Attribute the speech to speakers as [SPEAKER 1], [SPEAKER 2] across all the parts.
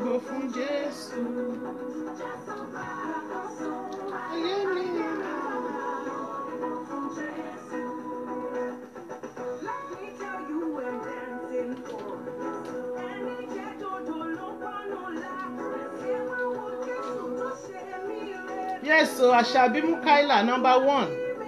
[SPEAKER 1] dìbò fún Jésù. Ayé mi. Yes, so Àṣàbí Mukaila number one.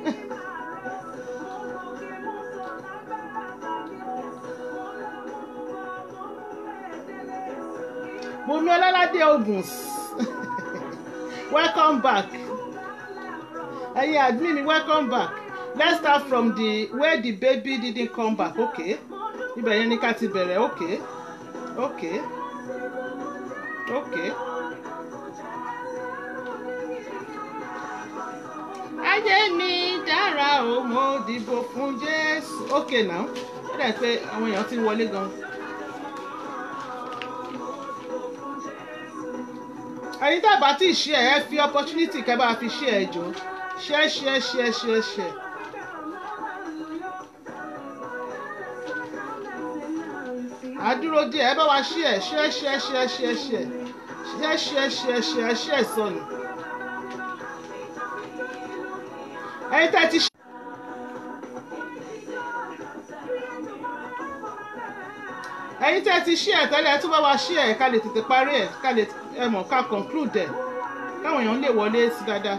[SPEAKER 1] Bùnmi Ọlọ́ládé Oguns. welcome back. Ẹyin admin welcome back. Let's start from the where the baby didn't come back. Okay. Ibẹ̀ yẹn ni ká ti bẹ̀rẹ̀. Okay. Okay. Okay. ayé mi dára o mo dìbò fún jésù ok now ó dà pé àwọn èèyàn ti wọlé gan. ẹ̀yin tá a bá ti ṣe ẹ fi opportunity kẹ́ bá fi ṣe ẹ jọ ṣe ṣe ṣe ṣe ṣe. àdúró díẹ̀ ẹ bá wa ṣe ẹ ṣe ṣe ṣe ṣe ṣe ṣe ṣe ṣe ṣe ṣe sọnù. ẹ̀yin tẹ́ ti ṣe. ẹ̀yin tẹ́ ti ṣí ẹ̀ tẹ́lẹ̀ tó bá wa ṣí ẹ̀ ká lè tètè parí ẹ̀ ká lè ẹ mọ̀ ká conclude ẹ̀ káwọn èèyàn lè wọlé sí dáadáa.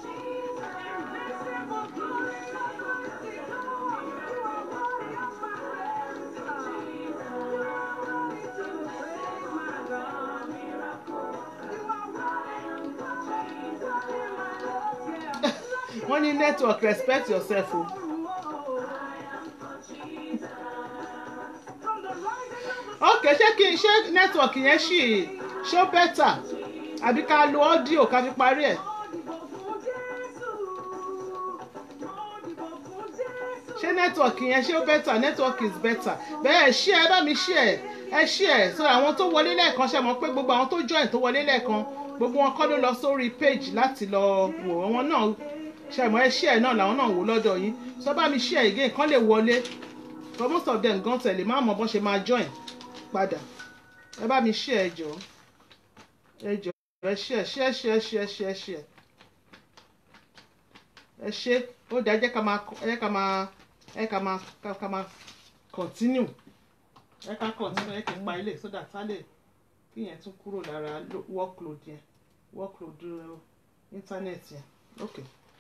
[SPEAKER 1] wọ́n ní network respect yourself o. ok ṣé kí n ṣe network yẹn ṣì ṣó bẹ́tà àbí ká lo audio ká fi parí ẹ̀. ṣé network yẹn ṣé ó bẹ́tà network is better bẹ́ẹ̀ ṣí ẹ bá mi ṣí ẹ ẹ ṣí ẹ so àwọn tó wọlé lẹ́ẹ̀kan ṣe mọ̀ pé gbogbo àwọn tó join tó wọlé lẹ́ẹ̀kan gbogbo wọn kọ́ ló lọ sórí page láti lọ wò wọn náà ṣẹ̀mọ́ ẹ ṣí ẹ̀ náà làwọn náà wò lọ́dọ̀ yín sọ bá mi ṣí ẹ̀ again kán lè wọlé for most of them gan tẹ̀lé má mọ̀ bọ́n ṣe máa join padà ẹ bá mi ṣí ẹ̀ jọ ẹ jọ ẹ ṣí ẹ̀ ṣí ẹ̀ ṣí ẹ̀ ṣí ẹ̀ ṣí ẹ̀ ṣí ẹ̀ ẹ ṣe ó dá ẹ jẹ́ ká máa ẹ ká máa ẹ ká máa ká máa continue ẹ ká continue ẹ kì í pa ilé so that á lè kí yẹn tún kúrò lára workload yẹn workload internet yẹn okay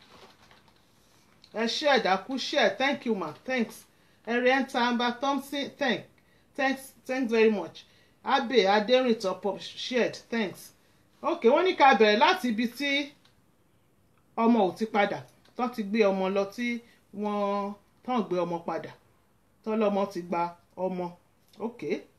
[SPEAKER 1] ẹ ṣe ẹ̀dákú ṣe thank you ma thanks ẹ̀rẹ́ntà amber thompson thank thanks thanks very much abe aderinto pop shared thanks ok wọ́n ní ká bẹ̀rẹ̀ láti ibi tí ọmọ ò ti padà tán ti gbé ọmọ lọ tí wọ́n tán gbé ọmọ padà tọ́lọ́mọ ti gba ọmọ ok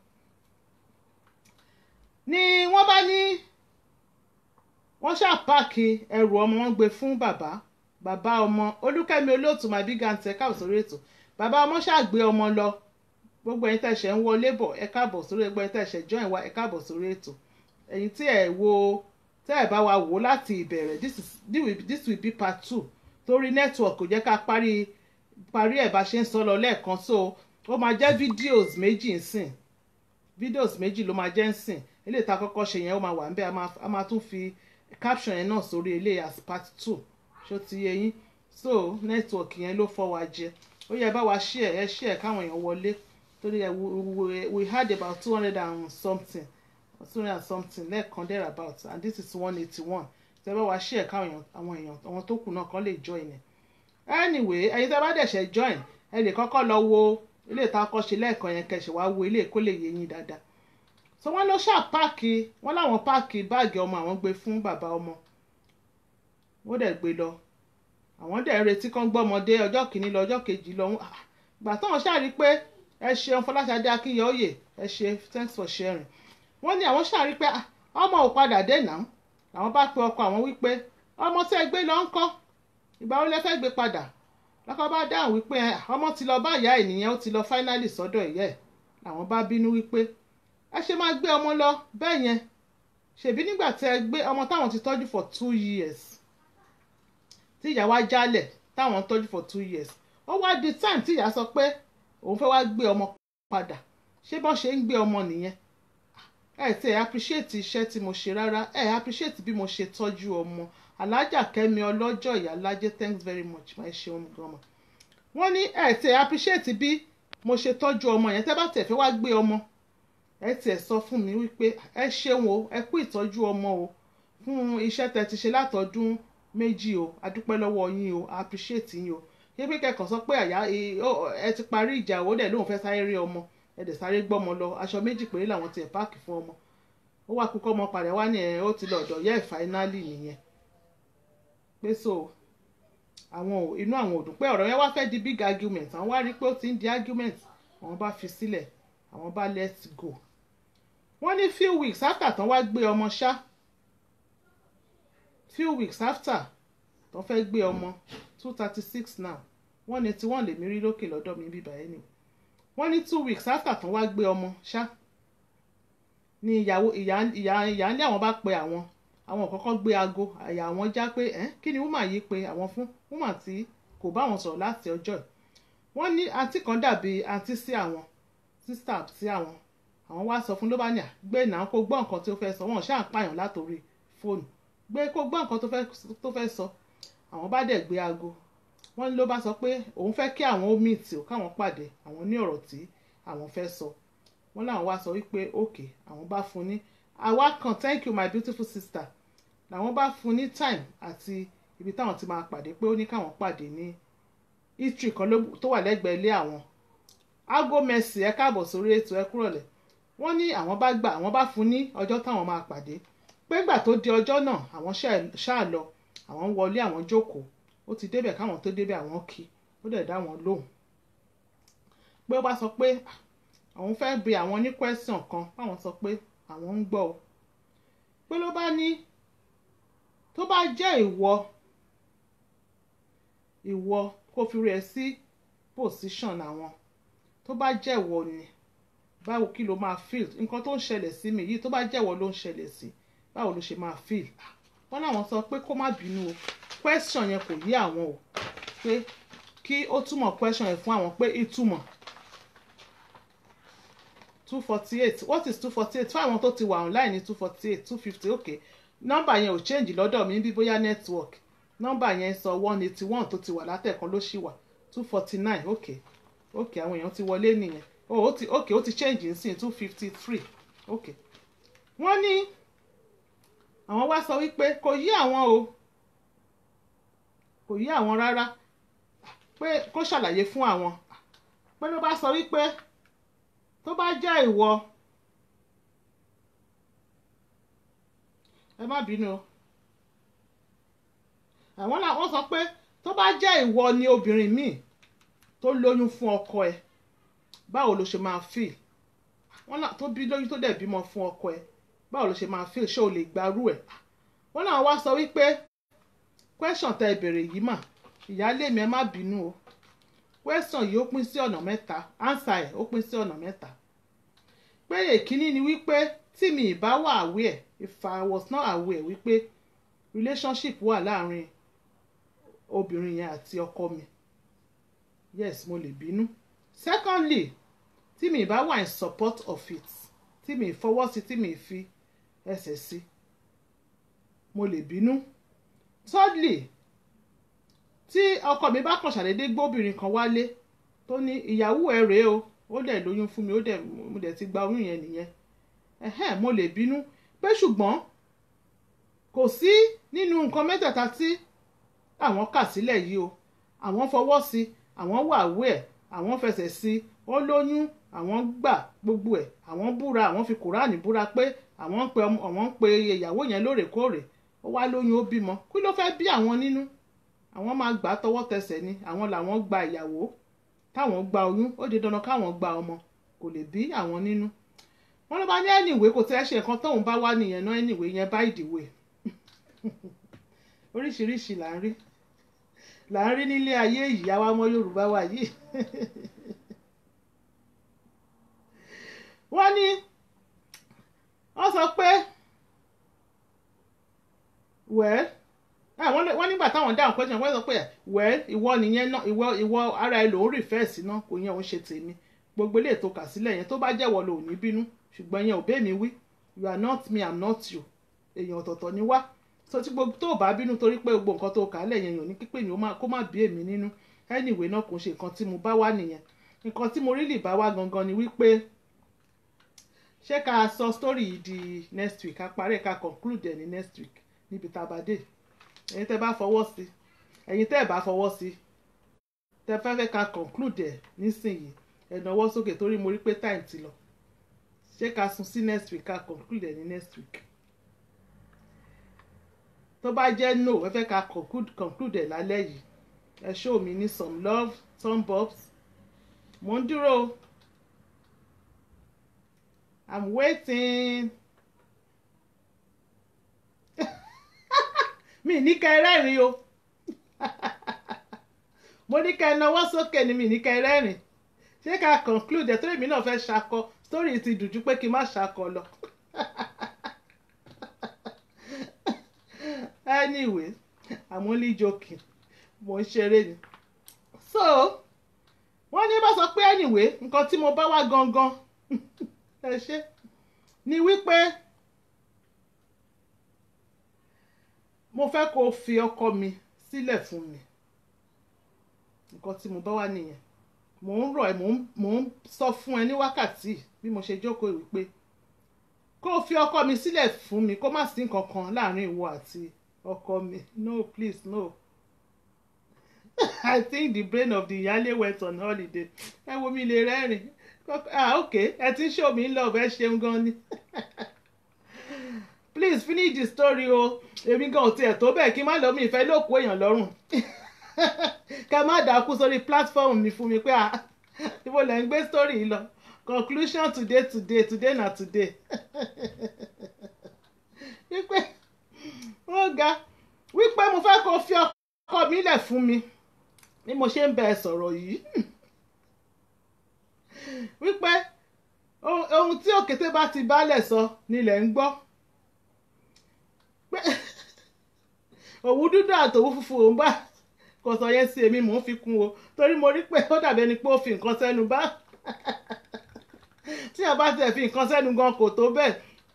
[SPEAKER 1] ni wọ́n bá ní wọ́n ṣàpáàkì ẹrù ọmọ wọn gbé fún bàbá bàbá ọmọ olúkẹ́mi olóòtú my big aunty ẹ káàbọ̀ sórí ètò bàbá ọmọ ṣàgbé ọmọ lọ gbogbo ẹ̀yin tẹ̀sẹ̀ ń wọlé bọ̀ ẹ káàbọ̀ sórí ẹgbẹ́ ẹ̀yin tẹ̀sẹ̀ join wa ẹ káàbọ̀ sórí ètò ẹ̀yin tí ẹ̀ wo tẹ́ ẹ̀ bá wa wò láti ìbẹ̀rẹ̀ this is this will, this will be part two torí network kò jẹ́ ká parí parí ẹ̀ bá ṣe ń sọ lọ lẹ́ẹ̀kan so ó máa jẹ́ videos méjì ń sìn videos méjì ló máa jẹ́ ń sìn eléyìí tá a kọ́kọ́ ṣe yẹn ó máa wà ń bẹ́ a máa tún fi caption yẹn náà sórí eléyìí as part two ṣó ti yé yín so network yẹn ló fọ́ wa jẹ ó yẹ bá wa share ẹ share káwọn èèyàn wọlé torí ẹ we we had about two hundred and something two hundred and something lẹ́ẹ̀kan there about and this is one eighty one tẹ bá wa share káwọn èèyàn àwọn èèyàn àwọn tó kù náà kàn lè join ẹ anyway ẹ̀yin tẹ bá dẹ̀ṣẹ̀ join ẹ lè kọ́kọ́ lọ wo ilé ìta kọ́ ṣe lẹ́ẹ̀kan yẹn kẹ̀ṣẹ̀ wá wo ilé kó lè yé yín dáadáa so wọ́n lọ ṣáà páàkì wọ́n láwọn páàkì báàgì ọmọ àwọn gbé fún bàbá ọmọ wọ́n dẹ̀ gbé lọ àwọn dẹ̀ retí kán gbọ́mọdé ọjọ́ kìíní lọ ọjọ́ kejì lọ gbà táwọn ṣàrí pé ẹ ṣeun Fọláṣadé Akínyẹ̀óyè ẹ ṣe thanks for sharing wọ́n ní àwọn ṣàrí pé ọmọ ò padà dé náà àwọn bá pe ọkọ àwọn wípé ọmọ tẹ́ gbé lọ ń kọ́ ìgbà wo lẹ fẹ́ gbé padà lọ́kọ bá dáhùn wípé ọmọ ti lọ bá ìyá ẹ̀ nìyẹn ó ti lọ finally sọ́dọ̀ ìyá ẹ̀ làwọn bá bínú wípé ẹ ṣe máa gbé ọmọ lọ bẹ́ẹ̀ yẹn ṣèbí nígbà tẹ́ gbé ọmọ táwọn ti tọ́jú for two years tí ìyá wa jálẹ̀ táwọn ń tọ́jú for two years ó wá di time tí ìyá sọ pé òun fẹ́ wá gbé ọmọ padà ṣé bọ́n ṣe ń gbé ọmọ nìyẹn ẹ ti ẹ appreciate iṣẹ́ tí mo ṣe rárá ẹ appreciate bí mo ṣe tọ́jú ọmọ alájà kẹ́mi ọlọ́jọ́ ìyá lájẹ́ thanks very much máa ṣe ohun gan-an wọ́n ní ẹ ti ẹ appreciate bí mo ṣe tọ́jú ọmọ yẹn tẹ́ bá tẹ̀ fẹ́ wá gbé ọmọ ẹ tiẹ̀ sọ fún mi wípé ẹ ṣeun o ẹ kú ìtọ́jú ọmọ o fún iṣẹ́ tẹ́ ti ṣe látọdún méjì o adúpẹ́ lọ́wọ́ yín o appreciate yín o yé pé kẹ́kọ̀ọ́ sọ pé àyà ẹ ti parí ìjà ó dẹ̀ lóun fẹ́ sáré rí ọmọ ẹ dẹ̀ sáré gbọ́mọ lọ aṣọ méjì péré làwọn tiẹ̀ páàkì fún ọmọ ó wá kúkọ́ ọmọ padà wá ní ẹ̀ ó ti lọ ọ̀dọ̀ yẹ́ fáínálì nìyẹn pé so àwọn ò inú àwọn ò dùn pé ọ̀rọ̀ yẹn wá fẹ́ di big argument àwọn wá rí pé ó ti ń di argument àwọn bá fi sílẹ̀ àwọn bá let go wọ́n ní few weeks after tán wá gbé ọmọ ṣá few weeks after tán fẹ́ gbé ọmọ two thirty six now wọ́n ní tí wọ́n lè mí rí lókè lọ́dọ̀ mi bíbá ẹ̀ ni wọ́n ní two weeks after tán wá gbé ọmọ ṣá ni ìyàwó ìyá ìyá ìyá ní àwọn bá pe àwọn àwọn kọ́kọ́ gbé aago àyà àwọn já pé ẹ́ kí ni woman yìí pe àwọn fún woman tí kò bá wọn sọ̀rọ̀ láti ọjọ́ ẹ̀ wọ́n ní àǹtí kan dàbí àǹtí sí àwọn sísítà sí àwọn àwọn wá sọ fún ló bá ní à gbé náà kó gbọ́ nǹkan tí ó fẹ́ sọ wọn ṣáà ń pààyàn látòrí fóònù gbé kó gbọ́ nǹkan tó fẹ́ sọ àwọn bá dẹ̀ gbé aago wọ́n ní ló bá sọ pé òun fẹ́ kí àwọn ó meet ò káwọn pàdé àwọn ní ọ̀rọ̀ tí àwọn fẹ́ sọ wọ́n láwọn wá sọ wípé ok àwọn bá fún ní àwa kan thank you my beautiful sister làwọn bá fún ní time àti ibi táwọn ti máa pàdé pé ó ní káwọn pàdé ní history kan tó wà lẹ́gbẹ̀ẹ́ ilé àwọn aago mercy ẹ káàbọ̀ sórí ètò ẹ kúrọ̀lẹ́ wọ́n ní àwọn bá gbà àwọn bá fún ní ọjọ́ táwọn máa pàdé pé gbà tó di ọjọ́ náà àwọn ṣáà lọ àwọn wọlé àwọn jókòó ó ti débẹ̀ káwọn tó débẹ̀ àwọn kí ó dẹ̀ dá wọn lóhùn pé ó bá sọ pé àwọn fẹ́ bi àwọn ní question kan báwọn sọ pé àwọn ń gbọ́ o pé ló bá ní tó bá jẹ́ ìwọ ìwọ kó fi rẹ̀ sí position àwọn tó bá jẹ́ ìwọ ni báwo kí ló máa feel nǹkan tó ń ṣẹlẹ̀ sí mi yìí tó bá jẹ́ ìwọ ló ń ṣẹlẹ̀ sí báwo ló ṣe máa feel wọ́n láwọn sọ pé kó má bínú o question yẹn kò yé àwọn o pé kí ó túmọ̀ question yẹn fún àwọn pé ìtumọ̀ two forty eight what is two forty eight fún àwọn tó ti wà online ní two forty eight two fifty okay nọ́mbà yẹn ò change lọ́dọ̀ mi bí bóyá network nọ́mbà yẹn sọ one eighty one tó ti wà látẹ̀kan ló ṣì wà two forty nine okay okay àwọn èèyàn ti wọlé nìyẹn oh ó ti okay ó ti change nsìn two fifty three okay wọ́n ní àwọn wá sọ wípé kò yí àwọn o kò yí àwọn rárá pé kó ṣàlàyé fún àwọn pé ló bá sọ wípé tó bá jẹ́ ìwọ ẹ má bínú o àwọn làwọn sọ pé tó bá jẹ́ ìwọ ni obìnrin míì tó lóyún fún ọkọ ẹ báwo ló ṣe máa feel wọ́n là tó bí lóyún tó dẹ̀ bímọ fún ọkọ ẹ báwo ló ṣe máa feel ṣé o lè gbarú ẹ̀ wọ́n làwọn wá sọ wípé question tẹ ìbéèrè yìí mà ìyáálé mi ẹ má bínú o question yìí ó pín sí ọ̀nà mẹ́ta answer ẹ̀ ó pín sí ọ̀nà mẹ́ta pé èkíní ni wípé tí mi ìbá wà aware if I was not aware wípé relationship wà láàrin obìnrin yẹn àti ọkọ mi yes mo lè bínú secondly tí mi ìbá wà in support of it tí mi ìfọwọ́ sí tí mi ìfi ẹsẹ̀ sí mo lè bínú thirdly tí ọkọ mi bá kàn ṣàdédé gbóbìnrin kan wálé tó ní ìyàwó ẹ rèé o ó dẹ̀ lóyún fún mi ó dẹ̀ mo dẹ̀ ti gba oyún yẹn nìyẹn ẹ̀hẹ́n mo lè bínú pé ṣùgbọ́n kò sí nínú nǹkan mẹ́tẹ̀ẹ̀ta tí àwọn kà sílẹ̀ yìí o àwọn fọwọ́ sí àwọn wà wé ẹ̀ àwọn fẹsẹ̀ sí ó lóyún àwọn gbà gbogbo ẹ̀ àwọn búra àwọn fi kùránì búra pé àwọn ń pe àwọn ń pe ìyàwó yẹn lóòrèkóòrè ó wá lóyún ó bímọ kí ló fẹ́ bí àwọn nínú àwọn máa gbà á tọwọ́ tẹsẹ̀ ni àwọn làwọn gba ìyàwó táwọn gba oyún ó di dandan káwọn gba ọmọ kò lè bí àwọn nínú wọn ló bá ní ẹnìwé kò tẹ́ ṣe nǹkan tóun bá wá nìyẹn náà ẹnìwé yẹn bá ìdìwé oríṣiríṣi là ń rí là ń rí nílé ayé yìí àwa ọmọ Yorùbá wa yìí wọ́n ní wọ́n sọ pé wẹ́ẹ́ wọ́n nígbà táwọn dáhùn question wọ́n sọ pé wẹ́ẹ́ ìwọ nìyẹn náà ìwọ ìwọ ara ẹ lòún rìfẹ́ sí náà kò yẹn òun ṣe tèmi gbogbo ilé ètò kà sílẹ̀ yẹn tó bá jẹ́wọ́ lò ní bínú ṣùgbọ́n yẹn ò bẹ́ẹ̀ mi wí you are not me i'm not you èèyàn ọ̀tọ̀ọ̀tọ̀ ni wá so tí gbogbo tó o bá bínú torí pé gbogbo nǹkan tó o kà á lẹ̀ yẹn yàn ní pípé mi ó máa- kó má bí èmi nínú anyway náà kò ṣe nǹkan tí mo bá wá nìyẹn nǹkan tí mo rí lè bá wá gangan ni wípé ṣé ká sọ story yìí di next week ká parí ẹ̀ ká conclude ẹ̀ ní next week níbi tá a bá dé ẹ̀yin tẹ́ bá fọwọ́ sí ẹ̀yin tẹ́ ẹ̀ bá fọwọ́ sí tẹ́ fẹ́ fẹ́ ká conclude ẹ̀ nísìnyìí ẹ̀ náwó sókè torí mo rí pé time ti lọ ṣé ká sún sí next week ká conclude ẹ̀ ní next week tó bá jẹ́ no ẹ fẹ́ ká conclude conclude ẹ̀ lálẹ́ yìí ẹ show mi ní some love some bobs mo ń dúró o i'm waiting mi ní ká ẹ rẹ́rìn o mo ní ká ẹ náwó sókè ni mi ní ká ẹ rẹ́rìn ṣé ká conclude ẹ̀ torí èmi náà fẹ́ ṣakọ story ti dùjú pé kí n má ṣakọ lọ. anyway i'm only joking mo ń ṣeré ni so wọ́n ní bá sọ pé anyway nǹkan tí mo bá wá gangan ẹ ṣe ni wípé mo fẹ́ kó o fi ọkọ mi sílẹ̀ fún mi nǹkan tí mo bá wá nìyẹn mò ń rọ̀ ẹ́ mò ń mò ń sọ fún ẹ ní wákàtí bí mo ṣe jókòó wípé kó o fi ọkọ mi sílẹ̀ fún mi kó má sí nǹkan kan láàrin ìwọ àti ọkọ mi no please no i think the brain of the yale went on holiday ẹ wo mi lè rẹ́rìn ah ok ẹ ti ń show me love ẹ ṣeun gan ni please finish the story o èmi gan ò tiẹ̀ tó bẹ́ẹ̀ kí n má lọ mi ìfẹ́ lóko èèyàn lọ́rùn ká má dákú sórí platform mi fún mi pé ah ibo lẹ́ ń gbé story yìí lọ conclusion today today today na today wípé ó ga wípé mo fẹ́ kó fi ọkọ mi lẹ̀ fún mi bí mo ṣe ń bẹ ẹ sọ̀rọ̀ yìí wípé ohun ohun tí òkété bá ti bálẹ̀ sọ nílẹ̀ ń gbọ́ pé òwú dúdú àtòwú funfun òun bá kò sọ yẹn sí èmi mò ń fi kún o torí mo rí pé ó dàbí ẹni pé ó fi nǹkan sẹ́nu bá tí a bá tiẹ̀ fi nǹkan sẹ́nu gan kò tó bẹ́ẹ̀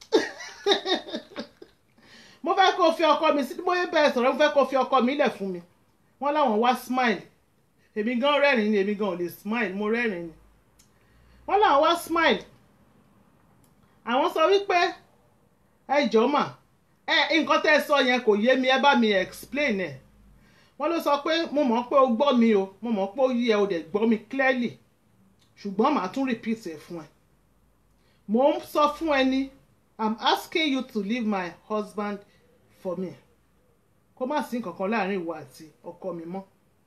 [SPEAKER 1] mo fẹ́ kó fi ọkọ mi sí mo yẹ bẹ́ẹ̀ sọ̀rọ̀ mo fẹ́ kó fi ọkọ mi lẹ̀ fún mi wọ́n láwọn wá smile èmi gan rẹ́rìn ni èmi gan ò lè smile mo rẹ́rìn ni wọ́n láwọn wá smile àwọn sọ wípé ẹ jọ̀ọ́ mà ẹ nǹkan tẹ́ ẹ sọ yẹn kò yé mi ẹ bá mi explain ẹ̀ wọ́n ló sọ pé mo mọ̀ pé o gbọ́ mi o mo mọ̀ pé o yí ẹ o dẹ̀ gbọ́ mi clearly ṣùgbọ́n màá tún repeat ẹ̀ fún ẹ mo ń sọ fún ẹ ní i'm asking you to leave my husband for me kó má sí nǹkan kan láàrin ìwọ àti ọkọ mi mọ́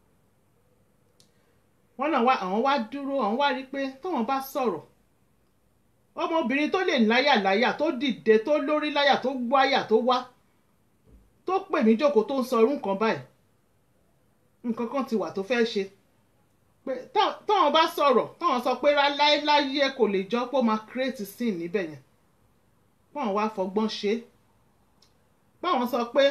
[SPEAKER 1] wọ́n náà wá àwọn wá dúró àwọn wá rí i pé tóun bá sọ̀rọ̀ ọmọbìnrin tó lè láyà láyà tó dìde tó lórí láyà tó gbáyà tó wá tó pè mí jókòó tó ń sọ irú nǹkan báyìí nǹkan kan ti wà tó fẹ́ ṣe pé táwọn bá sọ̀rọ̀ táwọn sọ pé láéláyé kò lè jọ pé ó máa create scene níbẹ̀ yẹn báwọn wá fọgbọ́n ṣe é báwọn sọ pé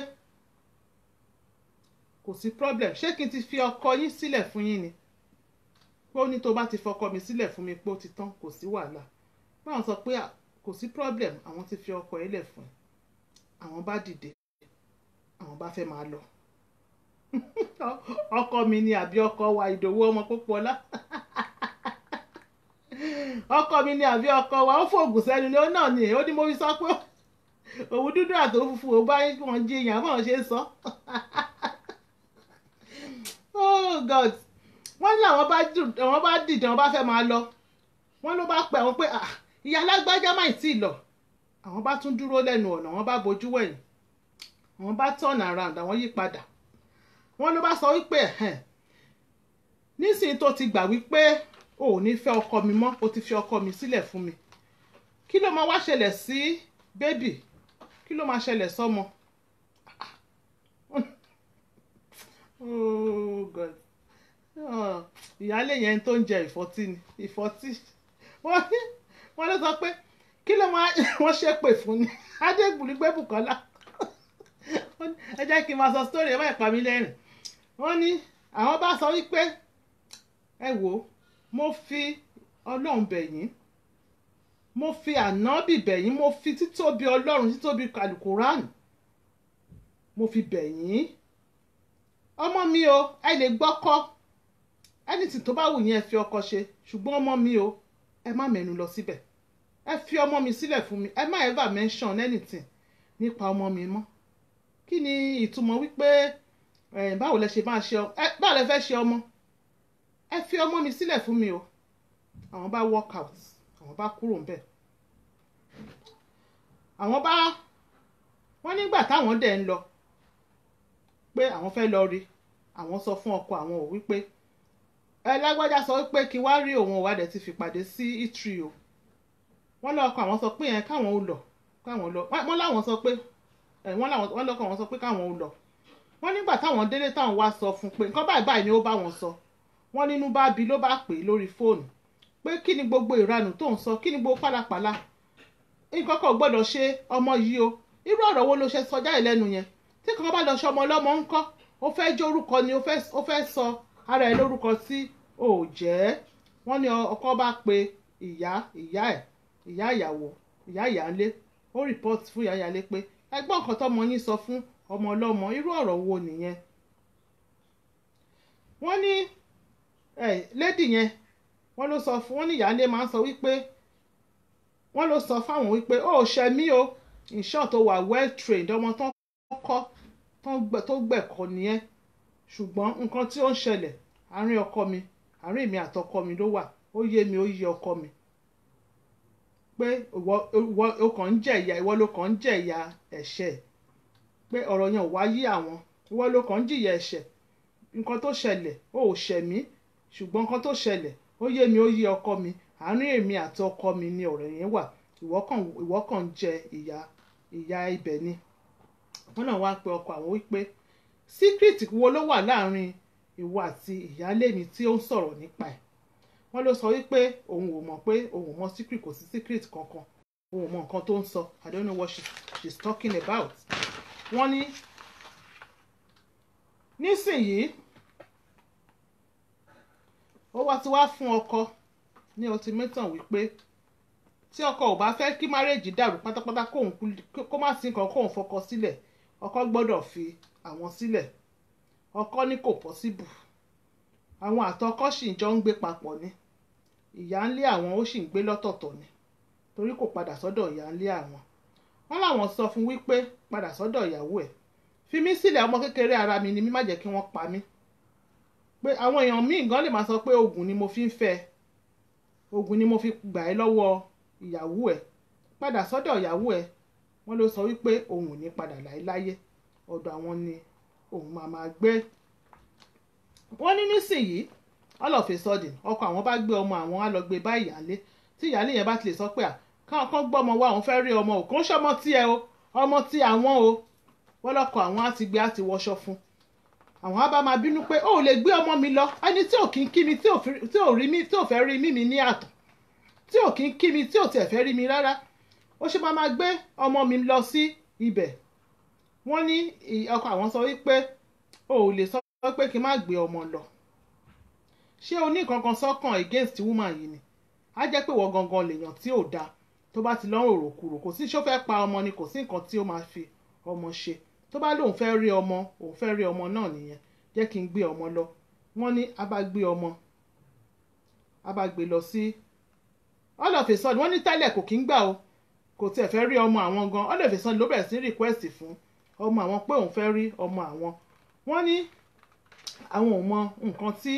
[SPEAKER 1] kò sí problem ṣé kí n ti fi ọkọ yín sílẹ̀ fún yín ni pé ó ní tó bá ti fọkọ mi sílẹ̀ fún mi pé ó ti tán kò sí wàhálà báwọn sọ pé kò sí problem àwọn ti fi ọkọ yín lẹ̀ fún ẹ àwọn bá dìde àwọn bá fẹ́ máa lọ ọkọ mi ni àbí ọkọ wa ìdòwú ọmọ pópọlá ọkọ mi ni àbí ọkọ wa ó fòògùn sẹ́nu ni ó náà ni ó ní mo fi sọ pé òwú dúdú àti òwú funfun ò bá wọn jiyàn báwọn ṣe sọ oh god wọ́n ní àwọn bá àwọn bá dìde àwọn bá fẹ́ máa lọ wọ́n ló bá pẹ́ àwọn pé ìyá alágbájá má tí ì lọ àwọn bá tún dúró lẹ́nu ọ̀nà wọ́n bá bojú wẹ̀yìn àwọn bá turn around àwọn yí padà wọ́n ló bá sọ wípé ẹ̀hẹ́n nísìnyí tó ti gbà wípé o ò ní fẹ́ ọkọ mi mọ́ o ti fi ọkọ mi sílẹ̀ fún mi kí ló máa wá ṣẹlẹ̀ sí bébì kí ló máa ṣẹlẹ̀ sọ́mọ oh god ìyáálé yẹn tó ń jẹ ìfọ́tí ni ìfọ́tí wọ́n ló sọ pé kí ló máa wọ́n ṣépè fún ni adégbùlú gbé Bùkọ́lá ẹ jẹ́ kí n máa sọ sítórì ẹ má pa mí lẹ́rìn wọ́n ní àwọn bá sọ wípé ẹ wò ó mo fi ọlọ́run bẹ̀ yín mo fi ànábì bẹ̀yìn mo fi títóbi ọlọ́run títóbi kàlùkùránì mo fi bẹ̀yìn ọmọ mi o ẹ lè gbọ́kọ́ ẹnìtì tó bá wù yín ẹ fi ọkọ ṣe ṣùgbọ́n ọmọ mi o ẹ má mẹ́nu lọ síbẹ̀ ẹ fi ọmọ mi sílẹ̀ fún mi ẹ má ever mention anything nípa ọmọ mi mọ́ kí ni ìtumọ̀ wípé báwo lẹ ṣe máa ṣe ọ ẹ báwo lẹ fẹ́ ṣe ọmọ ẹ fi ọmọ mi sílẹ̀ fún mi o àwọn bá work out àwọn bá kúrò ńbẹ̀ àwọn bá wọ́n nígbà táwọn dẹ̀ ń lọ pé àwọn fẹ́ lọ rí àwọn sọ fún ọkọ àwọn ò wípé ẹ lágbájá sọ wípé kí wá rí òun òwà dẹ̀ ti fìpàdé sí itri o wọ́n lọ́kọ àwọn sọ pé yẹn káwọn ò lọ káwọn lọ wọ́n láwọn sọ pé wọ́n lọ́kọ àwọn sọ pé káwọn ò lọ wọ́n nígbà táwọn délé táwọn wá sọ fún pé nǹkan báyìí báyìí ni ó bá wọn sọ wọ́n nínú bá bi ló bá pè é lórí fóònù pé kí ni gbogbo ìranù tó ń sọ kí ni gbogbo pálapàla nǹkan kan gbọ́dọ̀ ṣe ọmọ yìí o irú ọ̀rọ̀ wo ló ṣe sọ jáde lẹ́nu yẹn tí kankan bá lọ ṣe ọmọ ọlọ́mọ ń kọ́ ó fẹ́ jẹ́ orúkọ ni ó fẹ́ sọ ara ẹ̀ lórúkọ tí ò jẹ́ wọ́n ní ọkọ bá pe ìyá ìyá ẹ̀ ìyá ìyàwó ìyá ìyálé ó rìpọ́tì fún ìyá ìyálé pé ẹgbọ́n nǹkan tọ́mọ yín sọ fún ọmọ ọlọ́mọ irú ọ̀rọ̀ wo nìyẹn wọ́n ní lédì yẹn wọ́n ló sọ fún wọ́n ní ìyálé máa ń sọ wípé wọ́n ló sọ fáwọn wípé ó ṣe mí o in short tó wà well trained ọmọ tó kọ́ tó gbẹ̀kọ́ nìyẹn ṣùgbọ́n nǹkan tí ó ń ṣẹlẹ̀ àárín ọkọ mi àárín mi àtọkọ mi ló wà ó yé mi ó yé ọkọ mi pé ìwọ ìwọ ó kàn ń jẹ ìyà ìwọ ló kàn ń jẹ ìyà ẹ̀ṣẹ̀ pé ọ̀rọ̀ yẹn ò wá yí àwọn ìwọ ló kàn ń jìyà ẹ̀ṣẹ̀ nǹkan tó ṣẹlẹ̀ ó ò ṣẹ̀ mí ṣùgbọ́n nǹkan tó ṣẹlẹ̀ ó yé mi ó yé ọkọ mi àárín èmi àti ọkọ mi ni ọ̀rọ̀ yẹn wà ìwọ kàn ìwọ kàn ń jẹ ìyà ìyà ibẹ̀ ni wọ́n náà wá pe ọkọ àwọn wípé secret wo ló wà láàrin ìwọ àti ìyáálé mi tí ó ń sọ̀rọ̀ nípa ẹ̀ wọ́n ló sọ wípé òun ò mọ̀ pé òun ò mọ̀ secret kò sí secret kankan òun ò mọ̀ nǹkan tó ń sọ I don't know what she, she's talking about wọ́n ní nísìnyìí ó wá ti wá fún ọkọ ní ultimatum wípé tí ọkọ ò bá fẹ́ kí márèèjì dàrú pátápátá kóun kó má sí nǹkan kóun fọkọ sílẹ̀ ọkọ gbọ́dọ̀ fi àwọn sílẹ̀ ọkọ ní kò pọ́síbù àwọn àtọkọ sì jọ ń gbé papọ̀ ni ìyá ń lé àwọn ó sì ń gbé lọ́tọ̀ọ̀tọ̀ ni torí kò padà sọ́dọ̀ ìyá ń lé àwọn wọ́n láwọn sọ fún wípé padà sọ́dọ̀ ìyàwó ẹ̀ fi mí sílẹ̀ ọmọ kékeré ara mi ni mí má jẹ́ kí wọ́n pa mí pé àwọn èèyàn míì gan lè máa sọ pé oògùn ni mo fi ń fẹ́ oògùn ni mo fi gbà ẹ́ lọ́wọ́ ìyàwó ẹ̀ padà sọ́dọ̀ ìyàwó ẹ̀ wọ́n ló sọ wípé òun ò ní padà láéláyé ọ̀dọ̀ àwọn ni òun máa máa gbé wọ́n ní nísìnyí all of a sudden ọkọ àwọn bá gbé ọmọ àwọn á lọ gbé bá ìyáálé tí ìyáálé yẹn bá ti lè sọ pé káwọn kan gbọ́ ọmọ wa òun fẹ́ rí ọmọ òkú ń ṣọmọ tí ẹ o ọmọ tí àwọn o wọ́n lọ́kọ̀ àwọn á ti gbé á ti wọṣọ fún àwọn á bá máa bínú pé ó lè gbé ọmọ mi lọ ẹni tí ò kí ń kí mi tí ò rí mi tí ò fẹ́ rí mímí ní àtọ̀ tí ò kí ń kí mi tí ò tiẹ̀ fẹ́ rí mi rárá ó ṣe máa máa gbé ọmọ mi lọ sí ibẹ̀ wọ́n ní ọkọ àwọn sọ wípé o ò lè sọ pé kí n má gbé ọmọ lọ ṣé o ní kankan sọ́kàn against woman yìí ni á jẹ́ pé wọ́n gangan lèèyàn tí ò dáa tó bá ti lọ́rùn òròkúrò kò sí ṣó fẹ́ pa ọmọ ni kò sí nǹkan tí ó máa fi ọmọ ṣe tó bá lóun fẹ́ rí ọmọ òun fẹ́ rí ọmọ náà nìyẹn jẹ́ kí n gbé ọmọ lọ wọ́n ní a bá gbé ọmọ a bá gbé lọ sí all of a sudden wọ́n ní tẹ́lẹ̀ kò kí ń gbà o kò tiẹ̀ fẹ́ rí ọmọ àwọn gan all of a sudden ló bẹ̀rẹ̀ sí request fún ọmọ àwọn pé òun fẹ́ rí ọmọ àwọn wọ́n ní àwọn ò mọ nǹkan tí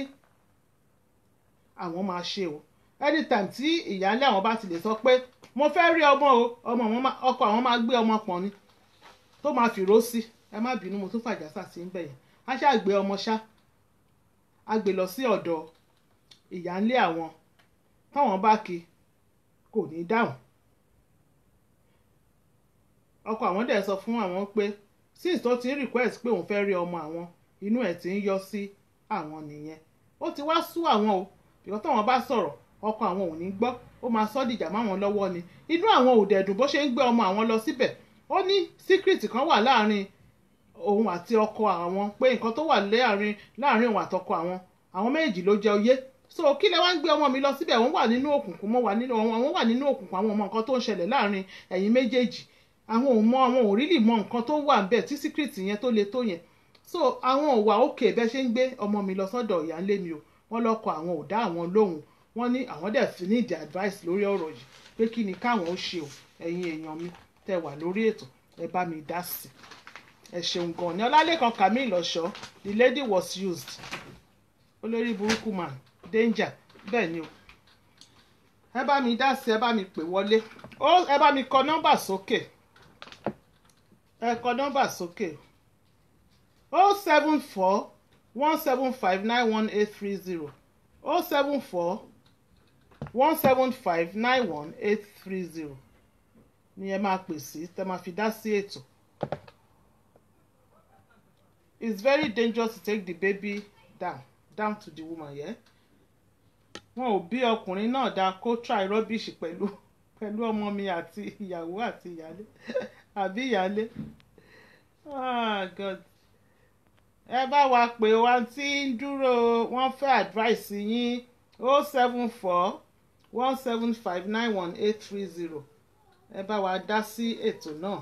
[SPEAKER 1] àwọn máa ṣe o anytime tí ìyáálé àwọn bá ti lè sọ pé mo fẹ́ rí ọmọ o ọmọ àwọn ọkọ àwọn máa gbé ọmọ pọ̀n ni tó máa fìró sí ẹ má bínú mo tún fàjásà sí ń bẹ̀yẹn á ṣáà gbé ọmọ ṣá á gbé lọ sí ọ̀dọ̀ ìyáálé àwọn táwọn bá kí kò ní dáhùn ọkọ àwọn dẹ̀ sọ fún àwọn pé since tó ti ń request pé òun fẹ́ rí ọmọ àwọn inú ẹ̀ ti ń yọ sí àwọn nìyẹn ó ti wá sú àwọn o ìkọ́ táwọn bá sọ̀rọ̀ ọkọ àwọn ò ní gbọ́ ó máa sọ́ dìjà máwọn lọ́wọ́ ni inú àwọn ò dẹ̀dùn bó ṣe ń gbé ọmọ àwọn lọ síbẹ̀ ó ní secret kan wà láàrin òun àti ọkọ àwọn pé nǹkan tó wà láàrin láàrin òun àtọkọ àwọn àwọn méjì ló jẹ oyé so kí lẹ wá ń gbé ọmọ mi lọ síbẹ̀ wọ́n wà nínú òkùnkùn mo wà nínú àwọn wà nínú òkùnkùn àwọn ọmọ nǹkan tó ń ṣẹlẹ̀ láàrin ẹ̀yin méjèèjì àwọn ò mọ àwọn ò rílì mọ nǹkan tó wà ń bẹ̀ tí síkírìtì yẹn tó le tó yẹn so àwọn ò wà òkè bẹ́ẹ̀ ṣe ń gbé ọmọ mi lọ sọ́dọ̀ ìyáálé mi o wọ́n lọ́kọ àwọn ò dá àwọn lóhùn wọ́n ní àwọn dẹ̀ fi ní ìdí advice lórí ọ̀rọ̀ yìí pé kí ni káwọn ó ṣe o ẹ̀yin èèyàn mi tẹ́ wà lórí ètò ẹ bá mi dá sí ẹ ṣeun gan ni ọlálẹ́kan camille ọ̀ṣọ́ the lady was used olórí burúkú man danger bẹ́ẹ̀ ni o ẹ bá mi dá sí ẹ bá mi pè wọlé ó ẹ bá mi kọ nọ́mbà sókè ẹ kọ nọ́mbà sókè o seven four one seven five nine one eight three zero o seven four one seven five nine one eight three zero ni ẹ máa pè sí tẹ máa fi dá sí ètò it's very dangerous to take the baby down down to the woman yeah? wọn ò bí ọkùnrin náà dáa kó try rubbish pẹ̀lú pẹ̀lú ọmọ mi àti ìyàwó àti ìyálé àbí ìyálé ah god ẹ bá wa pè wá tí ń dúró wọ́n fẹ́ advice yín o seven four one seven five nine one eight three zero ẹ bá wa dá sí ètò náà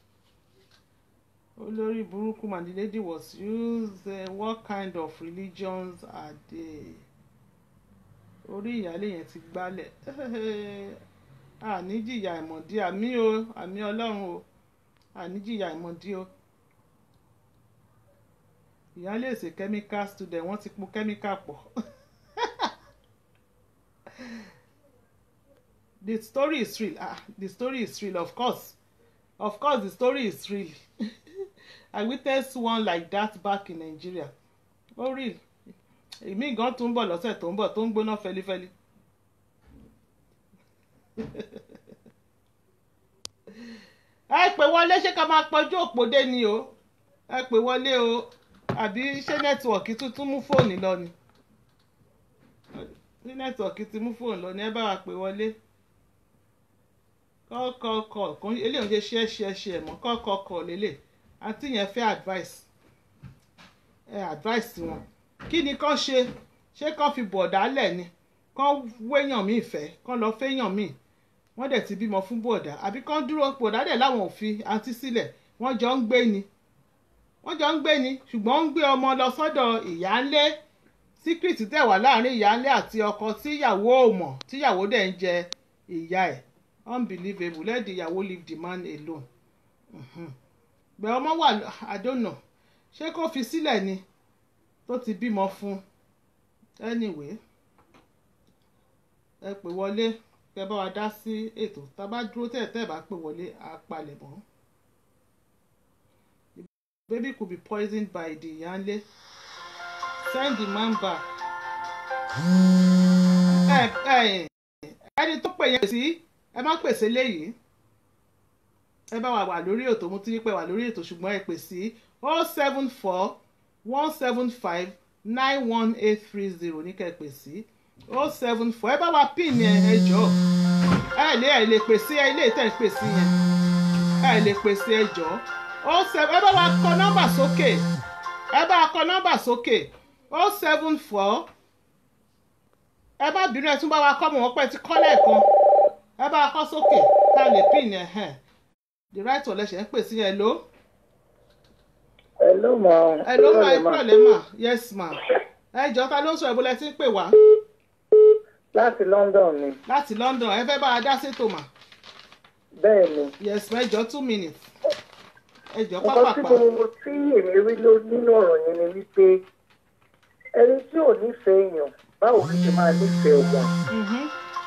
[SPEAKER 1] olórí burúkú man the lady was used uh, what kind of religions are they orí ìyáálé yẹn ti gbálẹ̀ àníjìyà ìmọ̀dí àmì o àmì ọlọ́run o àníjìyà ìmọ̀dí o ìyáálé èsè chemical student wọ́n ti po chemical pọ̀ the story is real ah the story is real of course of course the story is real I witnessed one like that back in Nigeria ó real èmi gan tún ń bọ̀ lọ́sẹ̀ tó ń bọ̀ tó ń gbóná fẹlifẹli. ẹ pè wọlé ṣé ká máa pọjú òpòdé ni o ẹ pè wọlé o àbí ṣé nẹ́tíwọ̀kì tuntun mú fóònù lọ ni ṣé nẹ́tíwọ̀kì ti mú fóònù lọ ni ẹ bá wa pè wọlé kọ́kọ́kọ́ kan eléyìí ń ṣe ṣe ṣe ṣe mọ́ kọ́kọ́kọ́ lélẹ̀ àti yẹn fẹ́ advice ẹ advice wọn kí ni kán ṣe ṣé kán fi bọ̀dá lẹ̀ ni kán wéyàn míì fẹ́ kán lọ fẹ́yàn míì wọ́n dẹ̀ ti bímọ fún bọ̀dá àbí kán dúró bọ̀dá dẹ̀ láwọn ò fi àǹtí sílẹ̀ wọ́n jọ ń gbé ni wọ́n jọ ń gbé ni ṣùgbọ́n ń gbé ọmọ lọ sọ́dọ̀ ìyáálé síkírìtì tẹ̀ wá láàrin ìyáálé àti ọkọ tíyàwó ò mọ̀ tíyàwó dẹ̀ ń jẹ ìyá ẹ̀ unbelievable let the ìyàwó leave the man alone gbẹ̀ ọmọ wà I don't know ṣé kó fi sílẹ̀ ni tó ti bímọ fún anyway ẹ pè wọlé kẹ bá wa dá sí ètò tá a bá dúró tẹ̀ tẹ́ ẹ bá pè wọlé á palẹ̀ mọ́ the baby could be poisoned by the yanle send the man back ẹ ẹ ẹni tó pè yẹn sí ẹ má pèsè léyìí ẹ bá wa wà lórí ètò mo ti rí pé wà lórí ètò ṣùgbọ́n ẹ pè sí oh seven four one seven five nine one eight three zero ní kẹ́ pè sí oh seven four ẹ bá wa pin ẹ ẹ jọ ẹ lè ẹ lè pè sí ẹ ilé ìtẹ̀ pè sí yẹn ẹ lè pè sí ẹ jọ oh seven ẹ bá wa kọ nọ́mbà sókè ẹ bá wa kọ nọ́mbà sókè oh seven four ẹ bá bínú ẹ tún bá wa kọ́ mọ̀ wọ́n pẹ́ ti kọ́ lẹ́ẹ̀kan ẹ bá wa kọ́ sókè ká lè pin ẹ hàn the right ọ̀lẹ́sẹ̀ ń pè sí yẹn ló.
[SPEAKER 2] Hello ma.
[SPEAKER 1] Hello ma ìkúrọ̀lẹ́ ma yes ma ẹ jọ ta ló ń sọ ìbúlẹ̀ tí ń pè wá
[SPEAKER 2] Láti London ni.
[SPEAKER 1] láti London ẹ fẹ́ bá a dá sétò mà
[SPEAKER 2] Bẹ́ẹ̀ ni.
[SPEAKER 1] yes ma ẹ jọ two minutes ẹ jọ
[SPEAKER 2] Nǹkan tí
[SPEAKER 1] pápápá
[SPEAKER 2] mo tí èmi rí ló nínú ọ̀rọ̀ yẹn ni wípé ẹni tí ò nífẹ̀ẹ́ èèyàn báwo ló ṣe máa nífẹ̀ẹ́ ọmọ.
[SPEAKER 1] Mhm,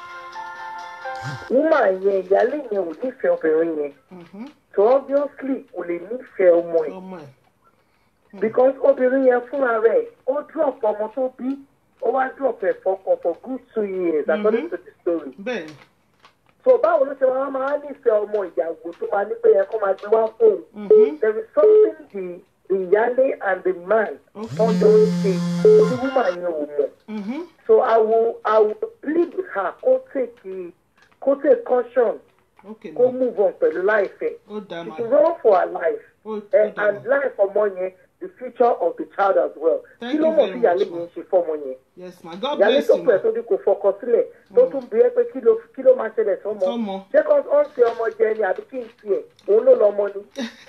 [SPEAKER 2] Wúmà yẹn ìyálé yẹn ò nífẹ̀ẹ́ obìnrin yẹn.
[SPEAKER 1] mhm,
[SPEAKER 2] So obviously kò lè nífẹ̀ẹ́ ọmọ ẹ̀.
[SPEAKER 1] ọmọ ẹ
[SPEAKER 2] Because obìnrin yẹn fúnra rẹ̀ ó drop ọmọ tó bí ó wá drop ẹ̀ fọkàn for good two years according to the story.
[SPEAKER 1] bẹ́ẹ̀ ni
[SPEAKER 2] So báwo ló ṣe máa máa nífẹ̀ẹ́ ọmọ ìyàwó tó máa ní pé yẹn kó máa gbé wá fóun.
[SPEAKER 1] mhm,
[SPEAKER 2] there is something the the yale and the man
[SPEAKER 1] Okay.
[SPEAKER 2] wọn jọ ń ṣe tí woman yẹn ò mọ̀
[SPEAKER 1] mhm,
[SPEAKER 2] so i will i will plead with her kó take kó take caution
[SPEAKER 1] ok
[SPEAKER 2] kó
[SPEAKER 1] ma
[SPEAKER 2] move on pẹ̀lú láìfẹ́
[SPEAKER 1] ó dá
[SPEAKER 2] she
[SPEAKER 1] ma
[SPEAKER 2] should run for her life
[SPEAKER 1] ó ó
[SPEAKER 2] eh,
[SPEAKER 1] dá
[SPEAKER 2] and
[SPEAKER 1] ma
[SPEAKER 2] life ọmọ yẹn the future of the child as well.
[SPEAKER 1] Thank
[SPEAKER 2] kí ló
[SPEAKER 1] you
[SPEAKER 2] mọ̀
[SPEAKER 1] very
[SPEAKER 2] sí ìyáálé
[SPEAKER 1] much,
[SPEAKER 2] mi
[SPEAKER 1] ma.
[SPEAKER 2] ń ṣe fọ́mọ yẹn
[SPEAKER 1] yes ma god
[SPEAKER 2] ìyáálé
[SPEAKER 1] bless
[SPEAKER 2] tó
[SPEAKER 1] you
[SPEAKER 2] pẹ̀
[SPEAKER 1] ma
[SPEAKER 2] tó ní kò fọkọ sílẹ̀ tó tún bí ẹ pé kí ló kí ló máa ṣẹlẹ̀ sọ́mọ
[SPEAKER 1] Sọ́mọ.
[SPEAKER 2] ṣé kó ó ń ṣe ọmọ jẹ ni àbí kí n tiẹ̀ òun ló lọ ọmọ ni